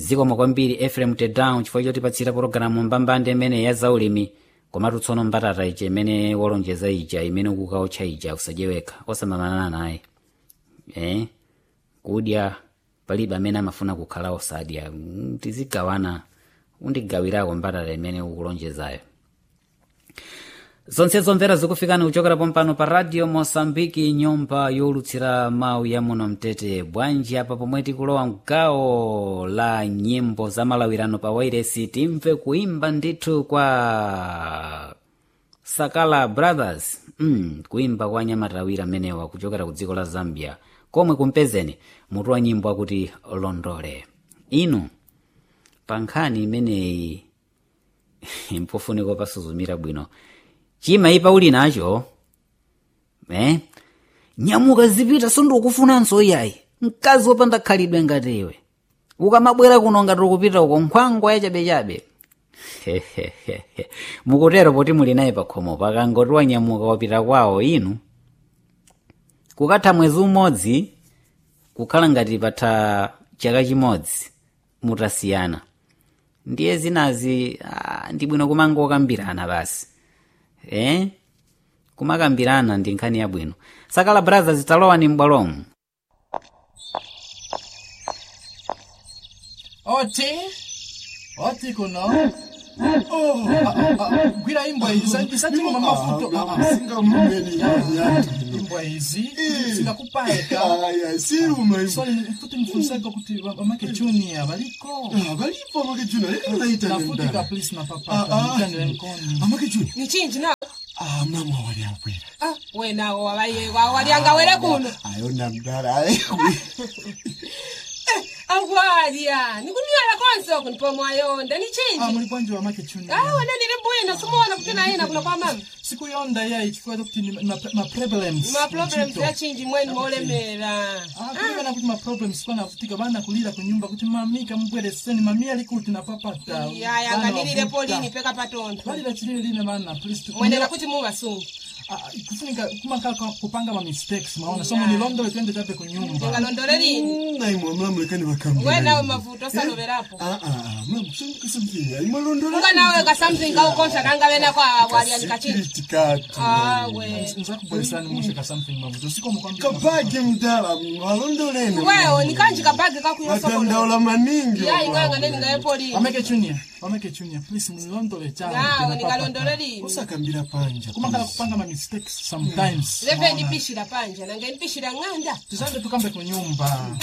zikomo kwambiri efrem tedown chifukwa chotipatsira pologalamu mbambande imene ya zaulimi komatu tsono mbatata ija imene wolonjeza ija imene ukukaotcha ija usajeweka osamamana naye eh? kudya palibe amene amafuna kukhala osadya Mm, tizigawana undigawirako mbatata imene ukulonjezayo zonse zomvera zikufikani kuchokera pompano pa radio mosambiki nyumba yolutsira mawu ya muno mtete bwanji apa pomwe tikulowa mgawo la nyimbo za malawirano pa wairesi timve kuimba ndithu kwa sakala brothers mm, kuimba kwa anyamatawiri amenewa kuchokera ku dziko la zambia komwe kumpezeni mutu wa nyimbo akuti londole inu pa nkhani imeneyi mpofunika pasuzumira bwino chimayipa uli nacho eh? nyamuka zipita sindikufunanso iyayi mkazi wopanda khalidwe ngati iwe ukamabwera kuno ngati ukupita uko nkhwangwa yachabechabe mukutero poti muli naye pakhomo pakangoti wanyamuka wapita kwawo inu kukatha mwezi umodzi kukhala ngati patha chaka chimodzi mutasiyana ndiye zinazi ah, ndi bwino kumangokambirana basi eh? kumakambirana ndi nkhani yabwino sakala brothers talowa ni m'bwalomu oti oti kuno Oh, ah, ah, ah, gwira imbwa izi isachimwa mafuto Ah, ah, singamumeli imbwa izi zinakupaeka aya siruma swali futi mfunisako kuti mamake junior baliko balipo amakejuna lekaita nafutika please na Ah, papa ah. mkanile mkono amakejuna ni chinji nawo ah mama wali akwera ah, wenawo wabaye wawalyangawere kuno ayona mdala akwalya nikunywera konse oku nipomwayonda ni ah chinji muli bwanji wa make junior ah wena nili bwino simuona kuti nayena kuno kwa mama sikuyonda yayi chifukwa kuti ni ma ma problems ma problems mchito. ya chinji mweni molemera Ah, kulingana kuti ma problems kwa nafutika bana kulira kunyumba kuti mamika mubwereseni mami ali kuti na papata yaya nganilile polini peka patontho balira chilili line mana please mwenera kuti muvasungi Ah, kufunika kumakala kupanga ma mistakes maona so munilondole twende tape kunyumba tingalondole lini naimwe mlamulekani vakambira wenawe mavuto osaloverapo ah ah mam sindikasambira imwalondola unga nawe ka something kaukonsa kangavena kwa walyanika chinji tikati awe nzakubweresani musheka something mavuto sikomo kwambiri kapage mdala mwalondoleni wewe nikanji kabagi kakuyosokolo vatandaula maningi yayi nganga neningaye polini wameke junior wameke junior please munilondole nawe ningalondole lini usakambira panja kumakala kupanga ma mistakes sometimes leve ndipishira panja nange ndipishira ng'anda tizande tukambe kunyumba